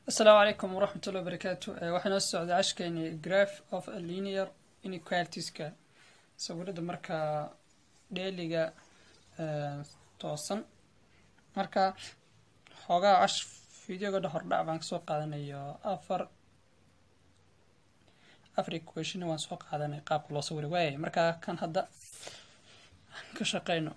asalaamu calaykum waraxmat ullahi wabarakaatu waxaa noo socday cashkeeni graph of a linear inequalitiska sawirada markaa dheeliga toosan marka xoogaa cash videoga dha hordhac baan kasoo qaadanayo afar afar equation waan soo qaadanay qaabka loo sawiri waayay marka kan hadda ka shaqeyno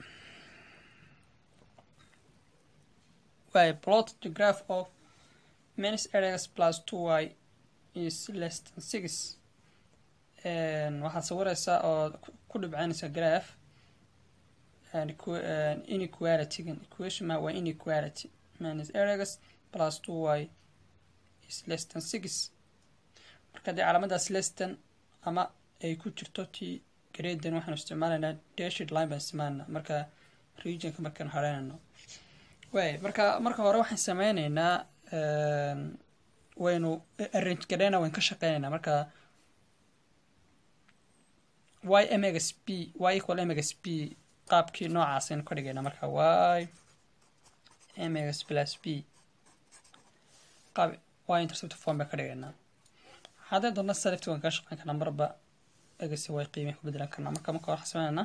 waay plot the graph of minus x plus two y is less than six waxaad sawireysaa oo ku dhibcanaysa graph inequalitygan equation ma waa inequality minus x plus two y is less than six marka dee calaamadaas lestan ama ay ku jirto ti graden waxaanu isticmaalaynaa dashid line baan isticmaalna marka regionka markaan hareynayno waay marka marka hore waxaan sameyneynaa waynu arrange gareyna waynu ka shaqeyneynaa marka y mx p y equal mx p qaabkii noocaas aynu ka dhigaynaa marka y mx plus p qaab y intercept form baan ka dhigaynaa haddii doona select waan kaga shaqeyn karnaa marba egas way qiimay ku bedelan karnaa marka marka waxaan sameynayna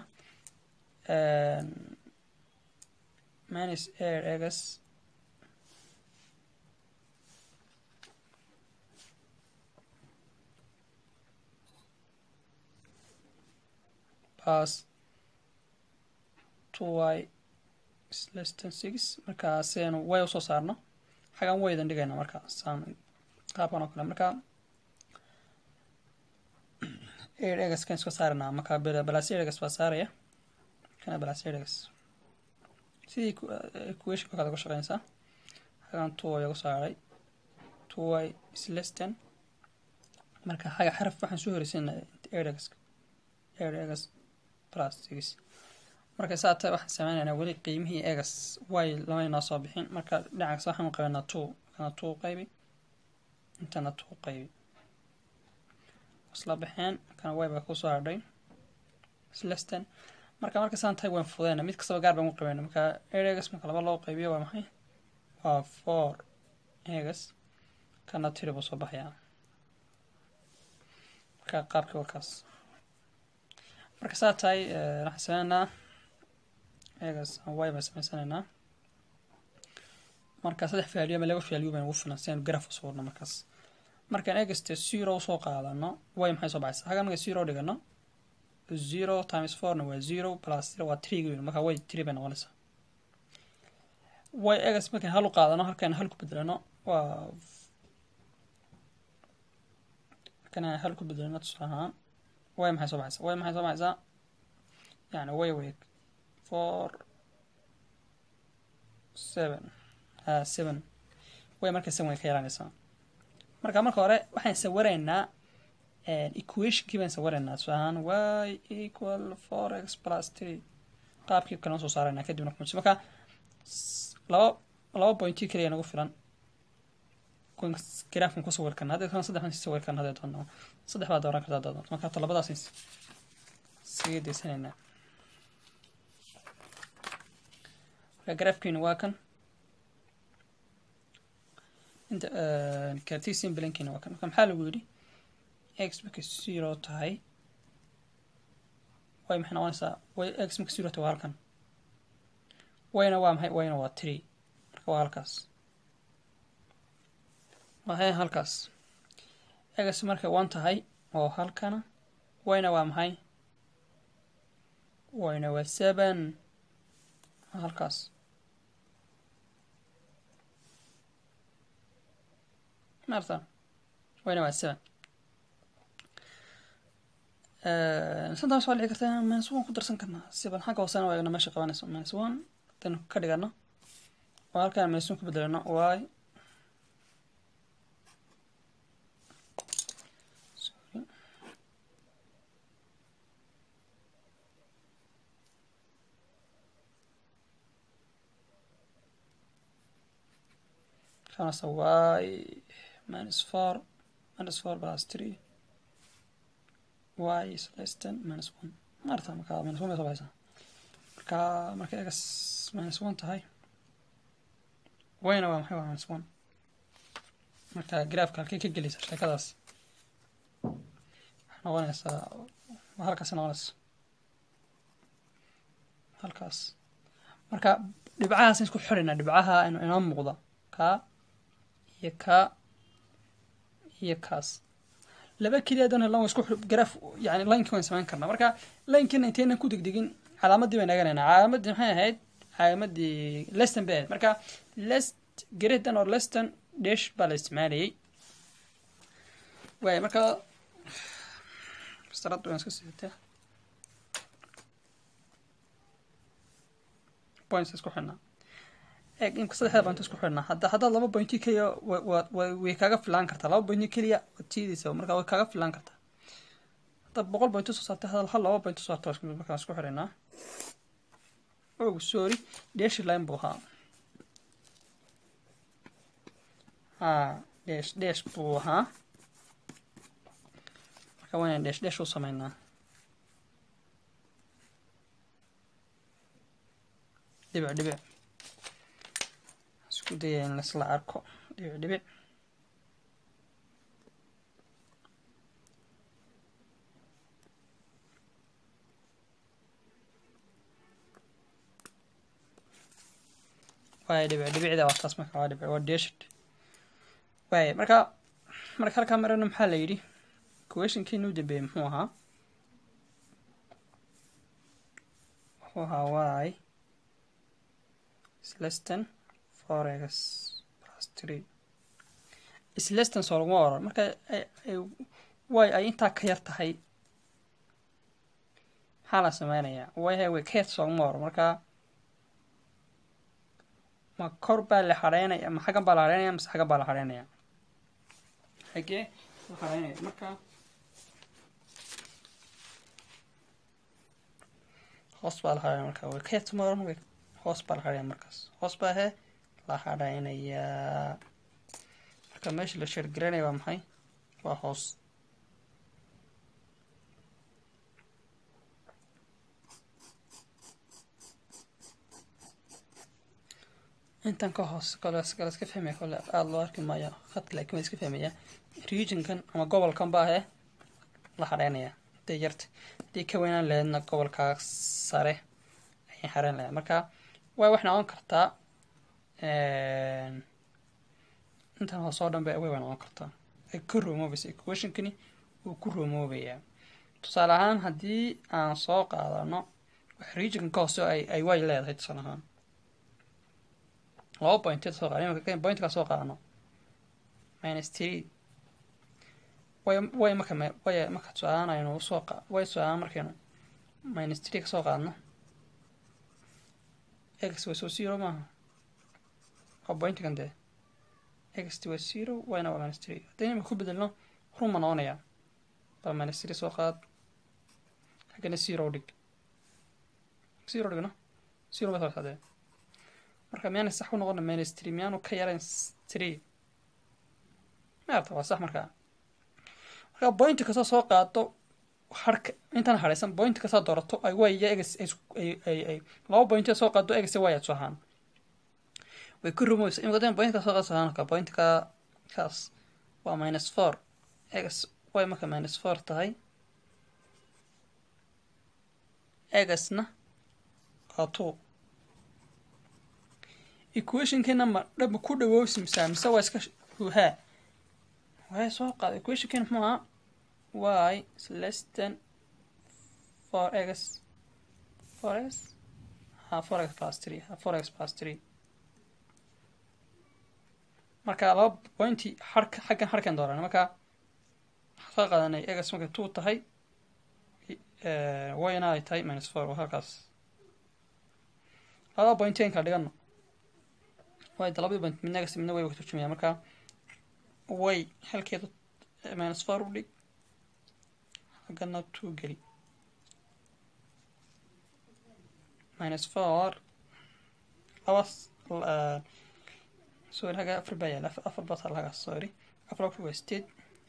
minus air egas plus two y is less than six marka siaynu way usoo saarno xagaan waydan dhigayna marka saan qaabkan oo kale marka air egas kan iska saarana marka balas air egas baa saaraya kana balas air egas sidii equation kale uga shaqeynaysaa xagaan two y ugu saaray two y is less than marka xaga xaraf waxaan soo horeysayna air egas air egas plus six marka saa tahay waxaan sameynaynaa weli qiimihii egas way lama inoo soo bixin marka dhinacaas waxaan qabanaa two kana two qaybi intana two qaybi isla baxeen kana way baa kusoo hadhay sleston marka marka saan tahay waan fudeyna mid kastaba gaar baan u qabayna marka air egas marka laba loo qaybiyo waa maxay waa four egas kana tiri buu soo baxayaa marka qaabkii wakaas marka saa tahay waxaan sameynaa egas y baan sameysanaynaa marka saddex value ama laba value baan ugu filan si aynu graph u sawirno markaas markaan egaste zero usoo qaadano y maxay soo baxaysa haga marka zero dhigano zero times fourna waa zero plus zero waa three weyn marka way three bay noqonaysaa y egas markaan hal u qaadano halkaan hal ku bedelano waa markaan hal ku bedelano tusaale ahaan way maxay soo baxaysaa way maxay soo baxaysaa yani way weeg four seven ha seven way marka seven way ka yaraanaysaa marka marka hore waxaan sawiraynaa equationkii baan sawiraynaa tusaale ahaan y equal four x plus three qaabkii kale soo saaraynaa kadibna kumsi marka laba laba pointii kaliya nagu filan graafkan ku sawir karna haddii kan saddex baan sawir karna haddii doonno saddex baa dooran kartaa doonto marka hata labadaas isaga daysanaynaa marka graafkiina waa kan inta cartesian blankiina waa kan marka maxaa lagu yidhi x marka zero tahay way maxay noqonaysaa way x marka zero tahay waa halkan wayna waa maxay wayna waa three marka waa halkaas waxay halkaas egas markay one tahay oo halkana wayna waa maxay wayna waa seven halkaas marta wayna waa seven sometimes waa dhici kartaa minus one ku darsan karnaa seven xagga hoosena waa egna meesha qabanayso minus one hadaynu ka dhigano oo halkaan minus one ku bedelano y خلاص y minus four minus four plus three y is less than minus one maarta marka minus one bay soo baxaysaa marka marka egas minus one tahay wayna waa maxay waa minus one marka graafka halkay ka gelaysa sheekadaas waxay noqonaysaa halkaas noqonaysa halkaas marka dhibcahaas isku xirina dhibcaha inoo muuqda kaa iyo kaa iyo kaas laba keliya dan lan isku graf yani lineki waan samayn karnaa marka linkina intaynan ku degdegin calaamadii baan eeganaynaa calaamadii maxay ahayd calaamadii leston bay ahayd marka lest greater or leston dash baa la isticmaalayay waay marka mastarada waan iska sidataa points isku xidhnaa eeg imka saddexda point isku xidhnaa hadda haddaad laba pointi keliya way kaaga filaan kartaa laba pointi keliya waad tiidaysa marka way kaaga filaan kartaa haddaad boqol point soo saartay hadal hal laba point soo saarta markaan isku xidhaynaa og sorry dash line buu ahaa ha dash dash buu ahaa marka waa inaan dash dash u sameynaa dhibic dhibic isku daya in laisla arko dhibic dhibic waay dhibic dhibicda waa taas marka waa dhibic waa deshid waay marka marka halkaa marana maxaa la yidhi questionkiinu dambeeyey muxuu ahaa wuxuu ahaa waay sleston forex plus three sleston soo laguma oran marka way ay intaa ka yar tahay maxaa la sameynayaa way way ka yar soo laguma oran marka ma kor baa la xareynaya ma xaggan baa la xareynaya mase xaggan baa la xareynaya xagee la xareynaya marka hoos baa la xareynaya marka way ka yar soo oran way hoos baa la xareynaya markaas hoos baa he la xareynayaa marka meesha la sheergaranaya waa maxay waa hoos intan ka hoos kale kale iska fahmaya kole aada loo arki maayo khadka laakiin waa iska fahmaya regionkan ama gobolkan baa he la xareynaya haday yarta haddii ka weynaan laheydna gobolkaa sare ayay xareyn lahayd marka way wax noqon kartaa intan hoos oo dhan ba way noqon kartaa ay ka roomoobaysa equationkani wuu ku roomoobayaa tusaale ahaan haddii aan soo qaadano wax regionkan ka hoose ay ay way leedahay tusaale ahaan laba pointeed soo qaada imaka pointkaa soo qaadano minus three way way marka way marka tusaalehaan aynu soo qa way tusaalehaan markaynu minus three ka soo qaadno x waa soo zero maaha waa pointkan dee x waa zero yna waa minus three haddayna imika ku bedelno ruma noqonayaa bal minus three soo qaad haggana zero dhig zero dhigno zero ba soo dee marka miyaana sax ku noqona minus three miyaanu ka yarayn three maarta waa sax markaa marka point kastoo soo qaado harka intaan haraysan point kastaa doorato ay waya egs ay ay ay laba point soo qaado egs waya soo ahaan way ku rumoysa imika dan point ka soo qaado ahaan ka point ka kaas waa minus four egs way marka minus four tahay egsna waa two equationkeena ma dhaba ku dhawoobsimsaa mise waa iska huhaa way soo qaada equationkeena muxuu ahaa y is less than four x four x ha four x plus three ha four x plus three marka laba pointi harka xaggan harkan dooran marka soo qaadanay x markay two tahay wayna ay tahay minus four waa halkaas labada pointenka dhigano way da labadii point midna gas midna way ka turjumaya marka way halkeedu minus four u dhig haggana two geli minus four labas sorry haga afar baa yaala afar baa taala hagaas sorry afar afar waa state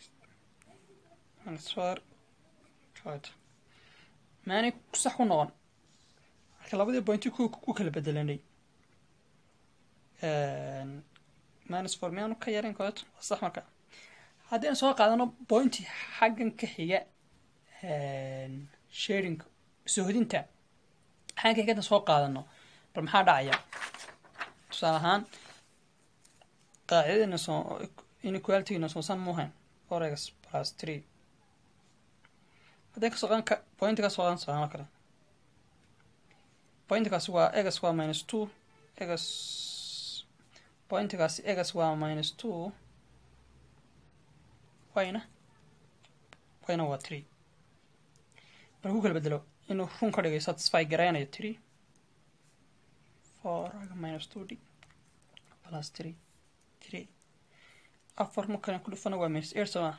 minus four right maani sax ku noqon marka labadii pointi ku ku kala bedelanay minus four miyaanu ka yareyn koleto waa sax marka haddii aan soo qaadano pointi xaggan ka xiga sharing sohodinta xaggan ka xigada soo qaadano bal maxaa dhacaya tusaale ahaan qaacidadina soo inequalityna soosan muuhayn four x plus three haddii kasoo qadan pointi ka soo qadan socdaan oo kale pointikaasi waa egas waa minus two egas pointikaasi egas waa minus two wayna wayna waa three markuu kala bedelo inuu run ka dhigay satisfy garaynayo three four minus two d plus three three afar markan ku dhufana waa minus eight soma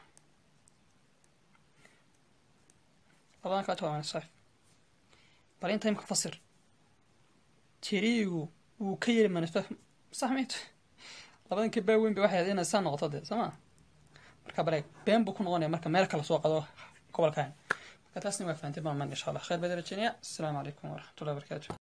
labadan kaat waa minus five bal inta imka fasir tiriigu wuu ka yeri minus five sax mayt labadan ka baa weyn ba waxay inay saa noqoto dee soo ma marka baleeg been buu ku noqonaya marka meel kale soo qado gobolkan marka taasna waa fahanteen baan man insha allah khayr baad rajeynaya asalaamu calaykum waraxmatullahi wabarakaatu